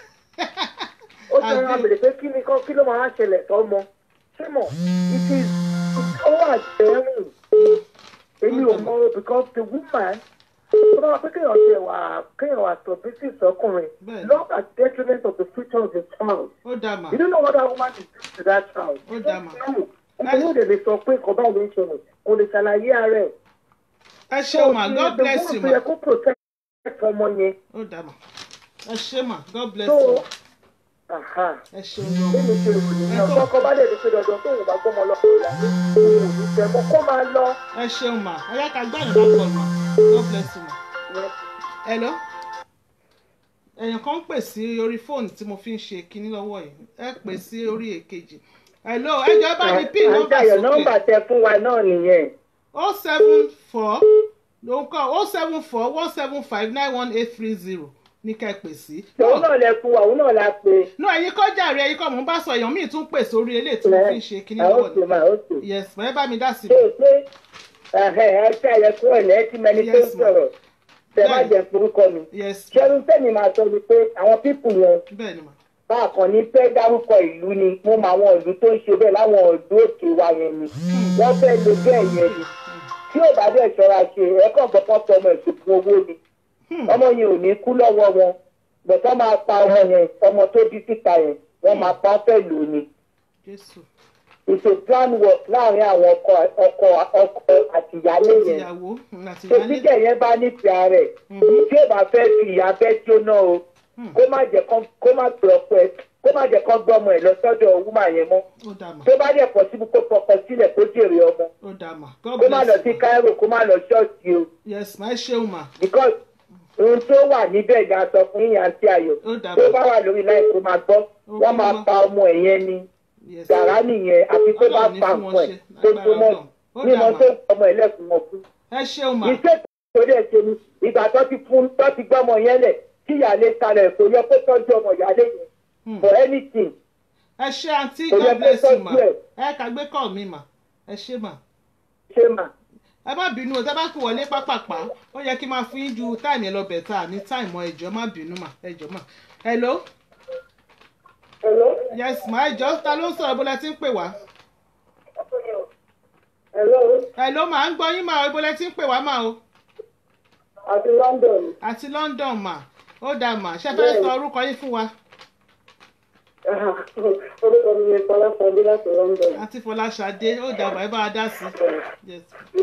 [SPEAKER 2] ó ti rán
[SPEAKER 1] Àbí-
[SPEAKER 2] abèrè pé kí ni kán kí ló máa wá ṣẹlẹ̀ sọ́mọ ṣé mọ̀ it is ó wà jẹ́rìn èmi ò mọ o because the woman tó bá wà pé kéèyàn ṣe wà kéèyàn wà submissive sọkùnrin
[SPEAKER 1] Bẹ́ẹ̀ni.
[SPEAKER 2] not at detriment of the future of the child.
[SPEAKER 1] ó dá ma
[SPEAKER 2] You don't know what that woman is doing to that child.
[SPEAKER 1] Ó dá mà.
[SPEAKER 2] Ọkùnrin òde lè sọ pé nǹkan báyìí ló ń ṣẹlẹ̀, kò lè ṣàlàyé ara ẹ̀.
[SPEAKER 1] ẹ ṣé ma god bless you
[SPEAKER 2] The
[SPEAKER 1] ma
[SPEAKER 2] woman tó yẹ kó protect ọmọ yẹn.
[SPEAKER 1] ó dá ma ẹ ṣé ma god bless
[SPEAKER 2] So,
[SPEAKER 1] you
[SPEAKER 2] aha,
[SPEAKER 1] ẹ ṣé gan
[SPEAKER 2] bí mi ṣe rò nìyẹn,
[SPEAKER 1] Ẹ tó-
[SPEAKER 2] ọkọ bá dẹ̀ ní pé dandan tóun bá gbọ́mọ lọ sí ìyàwó, òun ò ní fẹ́ mọ́ kó máa lọ.
[SPEAKER 1] ẹ ṣeun ma ẹ yá ká gbá ìrìnà pọ̀ ma god bless you ma hello èèyàn kan ń pè sí orí fóònù tí mo fi ń ṣe kinní lọ́wọ́ yìí ẹ pè sí orí èkejì hello ẹ jọ̀ọ́ ẹ bá mi pín nọ́mbà
[SPEAKER 2] Àjàyọ̀
[SPEAKER 1] sókè
[SPEAKER 2] nọ́mbà tẹ fún wa náà nìyẹn.
[SPEAKER 1] o seven four ló ń kọ́ o seven four one seven five nine one eight three zero ní ká ẹ pè sí.
[SPEAKER 2] Òun náà lẹ fún wa, òun náà la pè.
[SPEAKER 1] no ẹ̀yin kọ́ jàre ẹ̀yin kọ́ mò ń bá sọ èèyàn míì tún pè sórí eléyìí tí mo fi ń ṣe kinní
[SPEAKER 2] Àwọn
[SPEAKER 1] lọ́wọ́
[SPEAKER 2] òkè
[SPEAKER 1] ni
[SPEAKER 2] máa ó sì.
[SPEAKER 1] yes ẹ bá mi dá sí
[SPEAKER 2] ṣe
[SPEAKER 1] i.
[SPEAKER 2] pé ẹ ṣe àyẹ̀kú ẹ̀ lẹ́ẹ̀tì mẹni tó
[SPEAKER 1] Yes, ma'am.
[SPEAKER 2] sọ̀rọ̀ tẹ má
[SPEAKER 1] Bẹ́ẹ̀ni.
[SPEAKER 2] jẹ́ forúkọ mi.
[SPEAKER 1] yes
[SPEAKER 2] ṣẹ́rú tẹ̀mí máa sọ ni pé àwọn pípù yẹn
[SPEAKER 1] bẹ́ẹ̀ ni ma
[SPEAKER 2] báàkan ní fẹ́ dárúkọ ìlú ni mo mọ àwọn ìlú tó ń ṣe bẹ́ẹ̀ láwọn ìlú òkè wa yẹn ni wọ́n fẹ́ lo bẹ́ẹ̀ yẹn ni tí ò bá dẹ̀ ṣọ́ra ṣe ẹ̀kọ́ gbọ́kàn tọ ọmọ ìṣòfin owó ni
[SPEAKER 1] Hmm.
[SPEAKER 2] ọmọ yẹn ò ní kú lọ́wọ́ wọn bọ̀tọ́ máa pa ọmọ yẹn ọmọ tó bí síta yẹn wọ́n máa pa fẹ́ lò ní
[SPEAKER 1] jésù
[SPEAKER 2] ètò plan work láàrin àwọn ọkọ ọkọ ọkọ àtìyálé yẹn
[SPEAKER 1] ìyàwó mm, àti
[SPEAKER 2] tó
[SPEAKER 1] ìyálé
[SPEAKER 2] tíkẹ̀ yẹn bá nífẹ̀ẹ́ rẹ̀
[SPEAKER 1] Mhm.
[SPEAKER 2] tí ò bá fẹ́ fi ìyá fẹ́ jóná o
[SPEAKER 1] Hmm.
[SPEAKER 2] kó má jẹ́ kán kó má pè ọ̀pọ̀ ẹ̀ kó má jẹ́ kán gbọ́mọ ẹ̀ lọ sọ́dọ̀ wúmà yẹn mọ́
[SPEAKER 1] ó dá ma
[SPEAKER 2] tó bá dẹ̀ pọ̀ síbi kó fọkàn sílẹ̀ kó jèrè ọmọ
[SPEAKER 1] ó dá ma god
[SPEAKER 2] kó má lọ
[SPEAKER 1] bless
[SPEAKER 2] sí
[SPEAKER 1] you ma
[SPEAKER 2] Cairo kó má lọ ṣọ́ọ̀ṣì o
[SPEAKER 1] yes ma ẹ ṣeun ma
[SPEAKER 2] because ohun tó wà níbẹ̀ ìgbà sọ fún yíyan àti ayọ̀
[SPEAKER 1] ó dá
[SPEAKER 2] tó
[SPEAKER 1] ma
[SPEAKER 2] bá wà lórí láì kó máa gbọ́ wọ́n máa pa ọmọ ẹ̀ yẹn ni
[SPEAKER 1] yes
[SPEAKER 2] gàrá nìyẹn àfi tó bá
[SPEAKER 1] Ọlọ́run ní
[SPEAKER 2] pa
[SPEAKER 1] fún wọn
[SPEAKER 2] nǹkan ẹ̀
[SPEAKER 1] ṣe,
[SPEAKER 2] tó
[SPEAKER 1] lágbára
[SPEAKER 2] tó mọ́
[SPEAKER 1] Ọlọ́run. Ó
[SPEAKER 2] ní
[SPEAKER 1] dà
[SPEAKER 2] mo
[SPEAKER 1] mà.
[SPEAKER 2] tó ọmọ ẹ̀ lẹ́kùn wọn fún
[SPEAKER 1] ẹ ṣeun ma
[SPEAKER 2] iṣẹ́ torí ẹ̀ ṣe ni ìgbà tó ti fún tó ti gbọ́mọ yẹn lẹ̀ kí ìyáálé kalẹ̀ kò yẹ kó tọ́jú ọmọ ìyáálé yẹn
[SPEAKER 1] Hmm.
[SPEAKER 2] for anything
[SPEAKER 1] ẹ ṣe àǹtí
[SPEAKER 2] Kò yẹ
[SPEAKER 1] god
[SPEAKER 2] kó
[SPEAKER 1] bless you ma
[SPEAKER 2] tọ́jú ẹ̀.
[SPEAKER 1] ẹ kà gbé kọ́ mi ma ẹ ṣe ma
[SPEAKER 2] ṣe mà.
[SPEAKER 1] ẹ má bínú o tẹ bá kú wọlé pápápá ó yẹ kí n máa fún yín ju táìmù yẹn lọ bẹ̀ tá a ní táìmù ẹjọ́ má bínú mà ẹjọ́ mà hello
[SPEAKER 2] Hello?
[SPEAKER 1] yes ma ẹjọ́ ta ló ń sọ̀rọ̀ bó lẹ ti ń pè wá
[SPEAKER 2] Hello?
[SPEAKER 1] hello mà ń gbọ́ yín mà o bó lẹ ti ń pè wá mà o
[SPEAKER 2] àti London.
[SPEAKER 1] àti London mà ó dà mà ṣe fẹ́ sọ orúkọ yín fún wa
[SPEAKER 2] orúkọ mi ni Fọláṣadé láti London.
[SPEAKER 1] àti Fọláṣadé ó dà mà ẹ bá a dá sí yes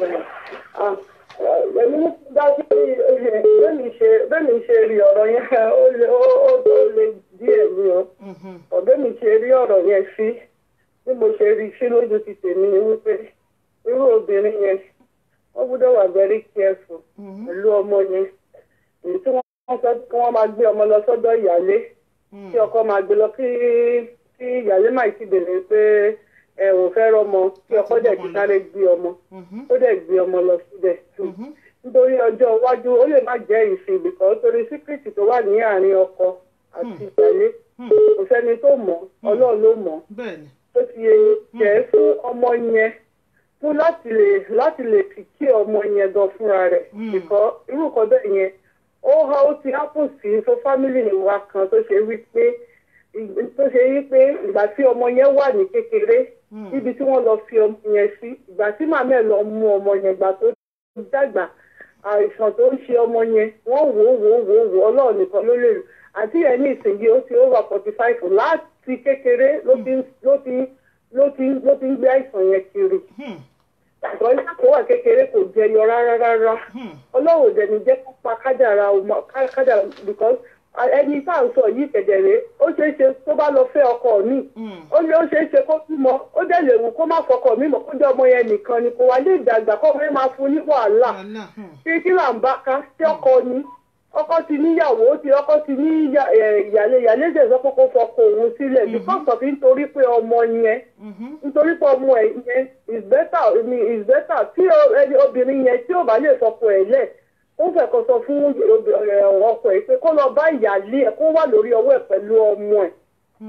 [SPEAKER 2] Ah, eh, Èmi dájú pé bẹ́ẹ̀ni ṣe bẹ́ẹ̀ni ṣe rí ọ̀rọ̀ yẹn ó le ó- ó- ó le díẹ̀ ní o.
[SPEAKER 1] Mhm.
[SPEAKER 2] Ọ̀bẹ́ni ṣe rí ọ̀rọ̀ yẹn sí bí mo ṣe rí sí lójú ti tèmi ni wípé irú obìnrin yẹn wọ́n gbọ́dọ̀ wà very careful
[SPEAKER 1] Mhm.
[SPEAKER 2] pẹ̀lú ọmọ yẹn. Èyí tí wọ́n sọ kí wọ́n máa gbé ọmọ lọ sọ́dọ̀ ìyálé.
[SPEAKER 1] Mm.
[SPEAKER 2] kí ọkọ máa gbé lọ kí kí ìyáálé máa ti bèrè pé ẹ ò fẹ́ rọmọ kí ọkọ dẹ̀ ti sáré gbé ọmọ
[SPEAKER 1] Mhm.
[SPEAKER 2] ó dẹ̀ gbé ọmọ lọ síbẹ̀
[SPEAKER 1] Mhm.
[SPEAKER 2] nítorí ọjọ́ iwájú ó lè má jẹ́ ìsìn bìkọ́ torí síkírìtì tó wà ní àárín ọkọ àti ìyáálé
[SPEAKER 1] Hmm.
[SPEAKER 2] kò sẹ́ni tó mọ̀ ọlọ́run ló mọ̀
[SPEAKER 1] bẹ́ẹ̀ ni
[SPEAKER 2] tó ti yẹ yín jẹ́ fún ọmọ yẹn fún láti lè láti lè fi kí ọmọ yẹn gan fúnra rẹ̀
[SPEAKER 1] Hmm.
[SPEAKER 2] bìkọ́ irú nǹkan bẹ́ẹ̀ yẹn ó ha ó ti hápù sí fún fámìlì wa kan tó ṣe wí pé ì- tó ṣe wí pé ìgbà tí ọmọ yẹn wà ní kékeré
[SPEAKER 1] Hmm.
[SPEAKER 2] níbi tí wọ́n lọ fi ọmọ yẹn sí ìgbà tí màmá ẹ̀ lọ mú ọmọ yẹn gbà tó dàgbà àìsàn tó ń ṣe ọmọ yẹn wọ́n wò ó wò ó wò ó wò ó ọlọ́run nìkan ló lè lò àti ẹ̀ ní ìsìnkú ó ti over forty five láti kékeré ló ti ń- ló ti ń- ló ti ń- ló ti ń gbé àìsàn yẹn kiri
[SPEAKER 1] Hmm.
[SPEAKER 2] àgbọ̀ nígbà tó wà kékeré kò jẹyọ rárá rárá
[SPEAKER 1] Hmm.
[SPEAKER 2] ọlọ́run ò dẹ̀ni jẹ́ kó pa kádàrà ọmọ ká- kádàrà because ẹni tá à ń sọ yìí kẹ̀dẹ̀rẹ́ ó ṣeé ṣe tó bá lọ fẹ́ ọkọ mi
[SPEAKER 1] Hmm.
[SPEAKER 2] ó ní ó ṣeé ṣe kó bímọ ó dẹ̀ lè wù kó má fọkọ mi mọ̀ kó jẹ́ ọmọ yẹn nìkan ni kò wá lè dàgbà kó wọ́n máa fún ní wàhálà
[SPEAKER 1] wàhálà hmm.
[SPEAKER 2] kí kí là ń bá ká sí ọkọ ni ọkọ ti níyàwó ó ti ọkọ ti ní ìyá- ẹ̀, ìyàlé ìyàlé ṣe sọ pé kó fọkọ òun sílẹ̀ because of nítorí pé ọmọ yẹn
[SPEAKER 1] Mhm.
[SPEAKER 2] nítorí pé ọmọ ẹ̀ yẹn is better I mean, is better tí o- ẹni obìnrin yẹn tí ò bá lè fọkọ ẹ̀ lẹ̀ ó fẹ́ kó sọ fún obi- ẹ̀, ọkọ ẹ̀ pé kó lọ bá ìyàlé ẹ̀ kó wà lórí ọwọ́ ẹ̀ pẹ̀lú ọmọ ẹ̀
[SPEAKER 1] Hmm.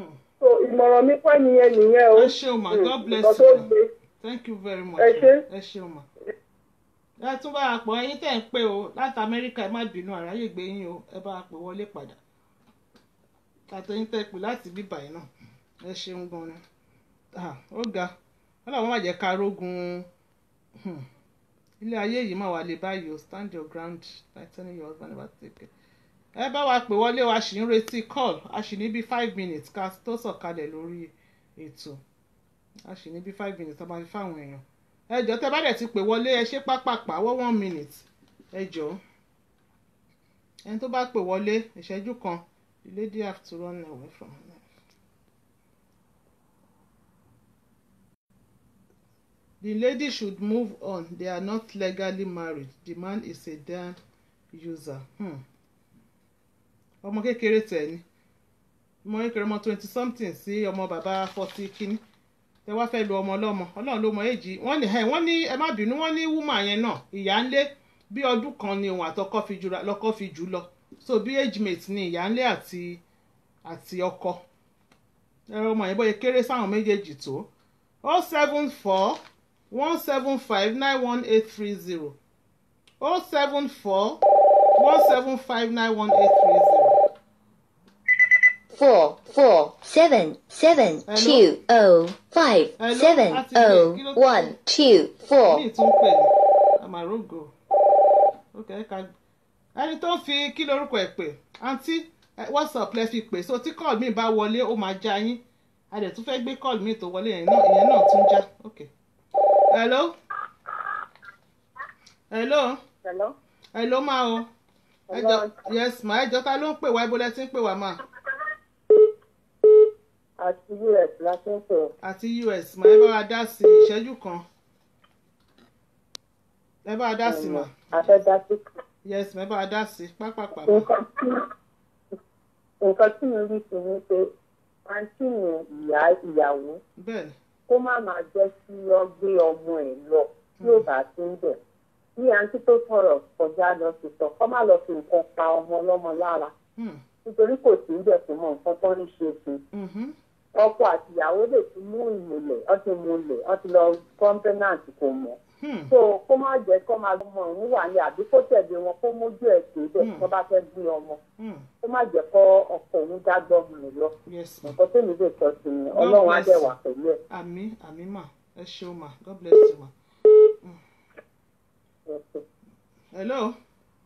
[SPEAKER 2] so ìmọ̀ràn mi pẹ́ nìyẹn nìyẹn o
[SPEAKER 1] ẹ ṣeun ma god bless
[SPEAKER 2] nǹkan tó
[SPEAKER 1] you ma
[SPEAKER 2] gbé
[SPEAKER 1] thank you very much
[SPEAKER 2] Ẹ ṣé.
[SPEAKER 1] ma. ẹ ṣeun ma. ẹ tún bá a pọ̀ ẹyin tẹ̀ ń pè o láti amẹ́ríkà ẹ má bínú àráyè gbé yín o ẹ bá a pè wọlé padà àtẹ̀yìn tẹ̀ pè láti bíbà yìí náà ẹ ṣeun gan ni Ah, ó ga wọn làwọn má jẹ́ ká rógun hmm, ilé ayé yìí má wà lè báyìí o stand your ground like telling your husband never take it. ẹ bá wa pè wọlé o a sì ń retí call a sì ní bí five minutes ká tó sọ̀kalẹ̀ lórí ètò a sì ní bí five minutes tó máa fi fáwọn èèyàn ẹ jọ̀ọ́ tẹ́ bá dẹ̀ ti pè wọlé ẹ ṣe pápápá wọ́ one minute ẹ jọ̀ọ́ ẹni tó bá pè wọlé ìṣẹ́jú kan the lady have to run away from her. The lady should move on. They are not legally married. The man is a damn user. Hmm. ọmọ kékeré tẹ̀ ni ọmọ kékeré ọmọ twenty something sí ọmọ bàbá forty kínní tẹ wá fẹ́ lu ọmọ ọlọ́mọ ọlọ́run ló mọ èjì wọ́n ní ẹ̀ wọ́n ní ẹ má bínú wọ́n ní wúmà yẹn náà ìyá ńlé bí ọdún kan ni òun àtọkọ fi jù lọ́kọ fi jù lọ so bí age mate ni ìyá ńlé àti àti ọkọ ẹ̀rọ ọmọ yẹn bóyá kéré sáwọn méjèèjì tó oh seven four one seven five nine one eight three zero oh seven four one seven five nine one eight three zero.
[SPEAKER 3] four four seven seven
[SPEAKER 1] Hello?
[SPEAKER 3] two oh five
[SPEAKER 1] Hello?
[SPEAKER 3] seven
[SPEAKER 1] Láti
[SPEAKER 3] oh
[SPEAKER 1] ilé, kí ló
[SPEAKER 3] one two four.
[SPEAKER 1] mi tún pè ní amarogo ok ká ẹni tó ń fi kí lorúkọ ẹ pè àǹtí ẹ, whatsapp lẹ fi pè so tí call mi bá wọlé ó máa já yín a dẹ̀ tún fẹ́ gbé call mi tó wọlé yẹn náà ìyẹn náà tún já ok hello hello
[SPEAKER 2] hello
[SPEAKER 1] hello ma o ẹjọ yes ma ẹjọ ta ló ń pè wá ibo lẹ ti ń pè wá ma
[SPEAKER 2] àti us la ti ń pè ọ́.
[SPEAKER 1] àti us ma ẹ bá wa dá sí ìṣẹ́jú kan ẹ bá wa dá sí ma
[SPEAKER 2] afẹ́dásí
[SPEAKER 1] yes ma ẹ bá wa dá sí pápápá ma.
[SPEAKER 2] nǹkan tí nǹkan tí mo rí sí ni pé àǹtí yẹn ìyá ìyàwó
[SPEAKER 1] bẹ́ẹ̀ ni
[SPEAKER 2] kó má máa jẹ́ kí ọ gbé ọmọ ẹ̀ lọ tí ò bá ti ń bẹ̀. bí àǹtí tó sọ̀rọ̀ kọjá lọ sí sọ kọ́ má lọ fi nǹkan pa ọmọ ọlọ́mọ lára
[SPEAKER 1] Hmm.
[SPEAKER 2] nítorí kò sí ń bẹ̀ fún mọ nǹkan tó ń ṣe fún un.
[SPEAKER 1] Mhm.
[SPEAKER 2] ọkọ àti ìyàwó lè ti mú ìmùlẹ̀ ọ ti múlẹ̀ ọ ti lọ kọ́ńpẹ́nàtì kò mọ̀.
[SPEAKER 1] Hmm.
[SPEAKER 2] so kó má jẹ́ kó máa ọmọ òun wà ní àbí kó tẹ̀lé wọn kó mójú ẹ̀ sí ibẹ̀
[SPEAKER 1] Hmm.
[SPEAKER 2] tó bá fẹ́ gbé ọmọ
[SPEAKER 1] Hmm.
[SPEAKER 2] kó má jẹ́ kó ọkọ òun dágbọ́ ọmọ rẹ̀ lọ.
[SPEAKER 1] yes ma
[SPEAKER 2] nǹkan tó ní lè sọ sí ni ọlọ́run á
[SPEAKER 1] bless
[SPEAKER 2] dẹ̀
[SPEAKER 1] you.
[SPEAKER 2] wà pẹ̀lú ẹ̀.
[SPEAKER 1] àmì àmì mà ẹ ṣeun ma god bless you ma. hello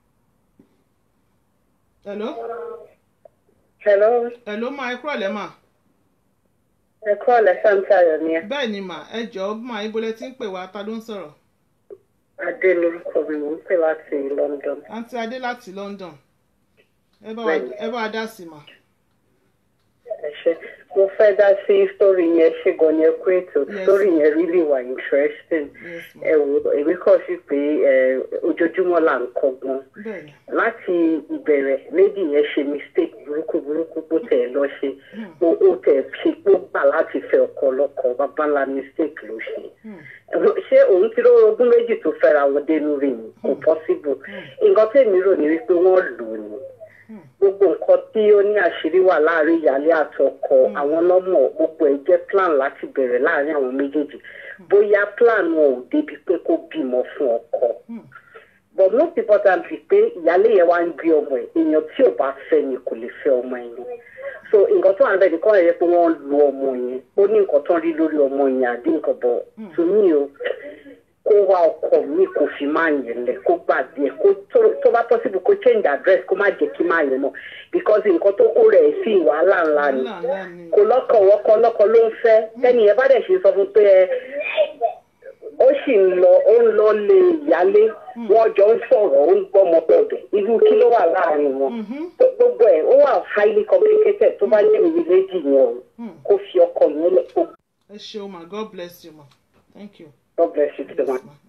[SPEAKER 1] hello
[SPEAKER 2] hello
[SPEAKER 1] hello ma ẹ kúrọ̀lẹ́ ma
[SPEAKER 2] ẹ kọ́ ọ̀lẹ́ sàǹtàyọ̀ ni ẹ.
[SPEAKER 1] bẹ́ẹ̀ ni mà ẹ jọ̀ọ́ mà ibo lẹ ti ń pè wá ta ló ń sọ̀rọ̀
[SPEAKER 2] adé lorúkọ mi mò ń pè láti london.
[SPEAKER 1] àǹtí adé láti london ẹ bá wa
[SPEAKER 2] Bẹ́ẹ̀ni.
[SPEAKER 1] ẹ bá wa dá sí ma
[SPEAKER 2] ẹ ṣe mo fẹ́ dá sí sítórì yẹn ṣe gan ni ẹ kú ètò
[SPEAKER 1] Yes.
[SPEAKER 2] sítórì yẹn really wà interesting.
[SPEAKER 1] yes ma
[SPEAKER 2] ẹ wò èmi kàn sí pé ẹ, ojoojúmọ́ là ń kọ́gbọ́n
[SPEAKER 1] bẹ́ẹ̀ ni
[SPEAKER 2] láti ìbẹ̀rẹ̀ lady yẹn ṣe mistake burúkú burúkú bó tẹ̀ lọ ṣe
[SPEAKER 1] Hmm.
[SPEAKER 2] ó ó tẹ̀ ṣe pé ó gbà láti fẹ́ ọkọ ọlọ́kọ bàbá ńlá mistake ló ṣe
[SPEAKER 1] Hmm.
[SPEAKER 2] ṣé òun ti rọrọ ogún méjì tó fẹ́ra wọn dénú rí ni kò possible nǹkan tèmi rò ní wípé wọ́n lò ó ni
[SPEAKER 1] Hmm.
[SPEAKER 2] gbogbo nǹkan tí ó ní àṣírí wà láàrin ìyáálé àtọkọ àwọn lọ́mọ gbogbo ẹ̀ jẹ́ plan láti bẹ̀rẹ̀ láàrin àwọn méjèèjì bóyá plan wọn ò débi pé kó bímọ fún ọkọ
[SPEAKER 1] Hmm.
[SPEAKER 2] but most importantly pé ìyáálé yẹn wá ń gbé ọmọ ẹ̀ èèyàn tí ò bá fẹ́ ni kò lè fẹ́ ọmọ yẹn so nǹkan tó wà ń bẹ̀ ní kọ́ ẹ̀ yẹ pé wọ́n lu ọmọ yẹn ó ní nǹkan tó ń rí lórí ọmọ yẹn àdé nǹkan bọ̀ to me o kó wá ọkọ mi kò fi máa yẹn lẹ kó gbàgbé ẹ kó tó- tó bá possible kó change address kó má jẹ́ kí máa yẹn mọ̀ because nǹkan tó kó rẹ̀ sí wàhálà ńlá ni
[SPEAKER 1] wàhálà ńlá ni
[SPEAKER 2] kò lọ́kọ̀ wọ́kọ́ lọ́kọ̀ ló ń fẹ́ tẹ́ni ẹ bá dẹ̀ ṣe sọ fún pé ẹ ó sì ń lọ ó ń lọ lé ìyálé wọ́n jọ ń sọ̀rọ̀ ó ń gbọ́mọ bọ̀dọ̀ irú kí ló wà láàrin wọn
[SPEAKER 1] Mhm.
[SPEAKER 2] gbogbo ẹ̀ ó wà highly complicated tó bá jẹ́ ìwé méjì yẹn o
[SPEAKER 1] Hmm.
[SPEAKER 2] kó fi ọkọ yẹn lẹ̀ kó
[SPEAKER 1] ẹ ṣeun ma god bless you ma thank you.
[SPEAKER 2] God bless you to the
[SPEAKER 1] Yes,
[SPEAKER 2] one.
[SPEAKER 1] ma.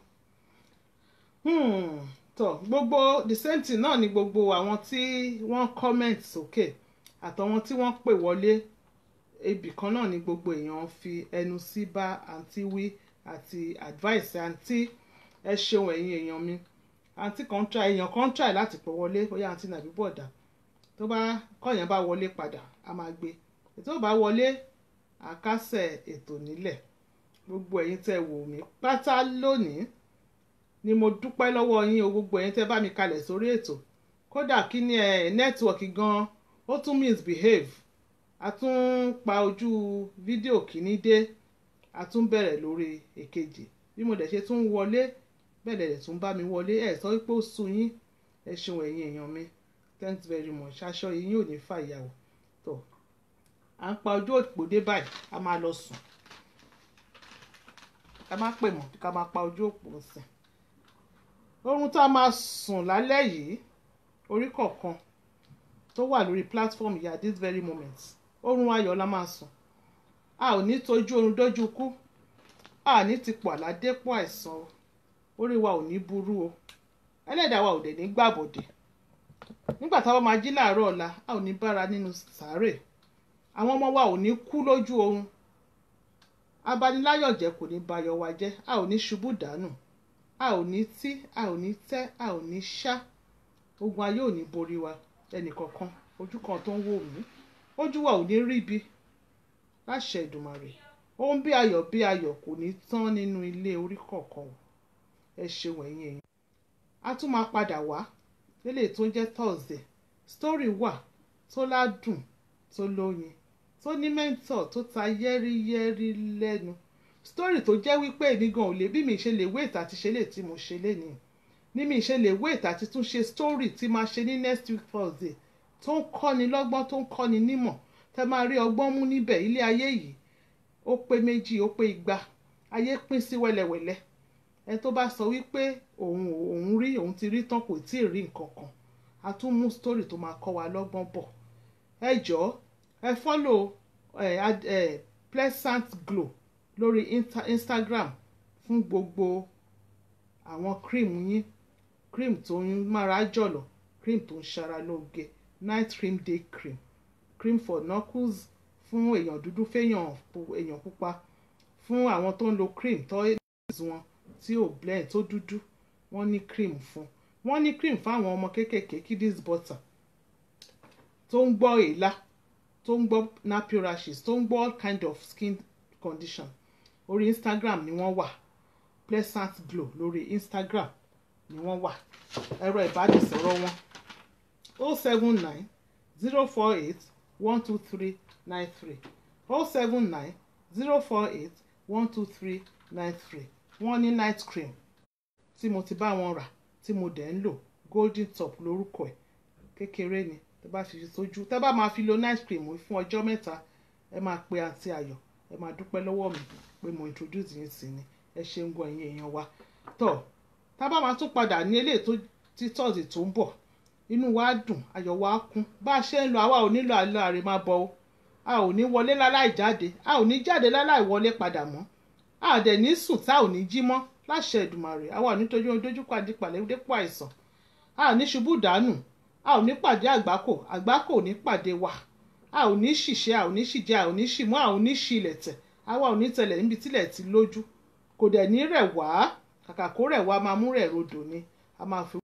[SPEAKER 1] Hmm. tọ gbogbo the same thing náà ni gbogbo àwọn tí wọ́n comment sókè àtàwọn tí wọ́n pè wọlé ibì kan náà ni gbogbo èèyàn fi ẹnu sí bá àǹtí wí àti advice àǹtí ẹ ṣeun ẹ̀yin èèyàn mi àǹtí kan try èèyàn kan try láti pè wọlé bóyá àǹtí nàbí bọ̀dà tó bá kọ́yàn bá wọlé padà a máa gbé ètò ò bá wọlé àkásẹ̀ ètò nílẹ̀ gbogbo ẹ̀yin tẹ́ wò mí pátá lónìí ni mo dúpẹ́ lọ́wọ́ yín o gbogbo ẹ̀yin tẹ́ bá mi kalẹ̀ sórí ètò kódà kí ni ẹ̀ nẹ́tíwọ̀kì gan ó tún misbehave a tún pa ojú fídíò kìíní dé a tún bẹ̀rẹ̀ lórí èkejì bí mo dẹ̀ ṣe tún wọlé bẹ́ẹ̀ dẹ̀ tún bá mi wọlé ẹ̀ sọ pé ó sú yín ẹ ṣeun ẹ̀yin èèyàn mi thanks very much aṣọ yìí yóò ní fàyàwó tó à ń pa ojú òpó dé báyìí a máa lọ sùn ká má pè mọ́ ká máa pa ojú òpó sìn oorun tá a máa sùn lálẹ́ yìí orí kọ̀ọ̀kan tó wà lórí platform yìí at this very moment oorun ayọ̀ la máa sùn a ò ní tójú oorun dójú kú a ní ti pọ̀ àládépọ̀ àìsàn o orí wa ò ní burú o ẹlẹ́dàá wa ò dẹ̀ ní gbàbọ̀dẹ̀ nígbà táwọn máa jí láàárọ̀ ọ̀la a ò ní bára nínú sàárè àwọn ọmọ wa ò ní kú lójú oorun abaniláyọ̀jẹ́ kò ní bayọ̀ wa jẹ́ a ò ní ṣubú dànù a ò ní tí a ò ní tẹ́ a ò ní ṣá ogun ayé ò ní borí wa ẹnìkọ̀ọ̀kan ojú kan tó ń wò mí ojú wa ò ní rí bi láṣẹ Ìdùmarè ohun bí ayọ̀ bí ayọ̀ kò ní tán nínú ilé orí kọ̀ọ̀kan o ẹ ṣeun ẹ̀yin ẹ̀yin a tún máa padà wá lélẹ̀ tó ń jẹ́ Thursday story wà tó ládùn tó lóyin tó ní mẹ́ńtọ̀ tó ta yẹ́rìyẹ́rì lẹ́nu story tó jẹ́ wípé èmi gan ò lè bí mi ṣe lè wait àti ṣe lè tí mo ṣe lénìí ní mi ṣe lè wait àti tún ṣe story tí máa ṣe ní next week Thursday tó ń kọ́ni lọ́gbọ́n tó ń kọ́ni nímọ̀ tẹ́ máa rí ọgbọ́n mú níbẹ̀ ilé ayé yìí ó pé méjì ó pé igba ayé pín sí wẹ́lẹ́wẹ́lẹ́ ẹ tó bá sọ wípé òun òun rí òun ti rí tán kò tí ì rí nǹkan kan a tún mú story tó máa kọ́ wa lọ́gbọ́n bọ̀ ẹ jọ̀ọ́ ẹ follow ẹ ẹ pleasant glow lórí insta instagram fún gbogbo àwọn cream yín cream tó ń mára jọ̀lọ̀ cream tó ń ṣara lóge night cream day cream cream for knuckles fún èèyàn dúdú fẹ́yàn èèyàn pupa fún àwọn tó ń lo cream tó wọn tí ò blend tó dúdú wọ́n ní cream fún wọ́n ní cream fáwọn ọmọ kéékèèké kiddies butter tó ń gbọ́ èélá tó ń gbọ́ nappy rashes tó ń gbọ́ all kind of skin condition orí instagram ni wọ́n wà pleasant glow lórí instagram ni wọ́n wà ẹ̀rọ ìbánisọ̀rọ̀ wọn o seven nine zero four eight one two three nine three o seven nine zero four eight one two three nine three wọ́n ní night cream tí mo ti bá wọn rà tí mo dẹ̀ ń lò golden top lórúkọ ẹ̀ kékeré ni tẹ́ bá fi sójú tẹ́ bá máa fi lo night cream fún ọjọ́ mẹ́ta ẹ máa pe àǹtí ayọ̀ ẹ máa dúpẹ́ lọ́wọ́ mi pé mo introduce yín sí ni ẹ ṣe ń gbọ́ ẹ̀yin èèyàn wa tọ́ tá a bá máa tún padà ní eléyìí tó tí tọ́sí tó ń bọ̀ inú wa dùn ayọ̀ wa kún bá a ṣe ń lọ àwa ò nílò àlọ́ àrè máa bọ̀ o a ò ní wọlé láláì jáde a ò ní jáde láláì wọlé padà mọ́ a dẹ̀ ní sùn tá ò ní jí mọ́ láṣẹ Èdùmàrè àwa ò ní tójú ohun dójú pàdé pàlẹ́ dépò àìsàn a ò ní ṣubú dànù a ò ní pàdé àgbákò àgbákò ò ní pàdé wa a ò ní ṣìṣe a ò ní ṣìjẹ a ò ní ṣìmú a ò ní ṣìlẹ̀ tẹ̀ àwa ò ní tẹ̀lẹ̀ níbi tílẹ̀ ti lójú kò dẹ̀ ní rẹ̀ wá kàkà kó rẹ̀ wá máa mú rẹ̀ rodò ni a máa fi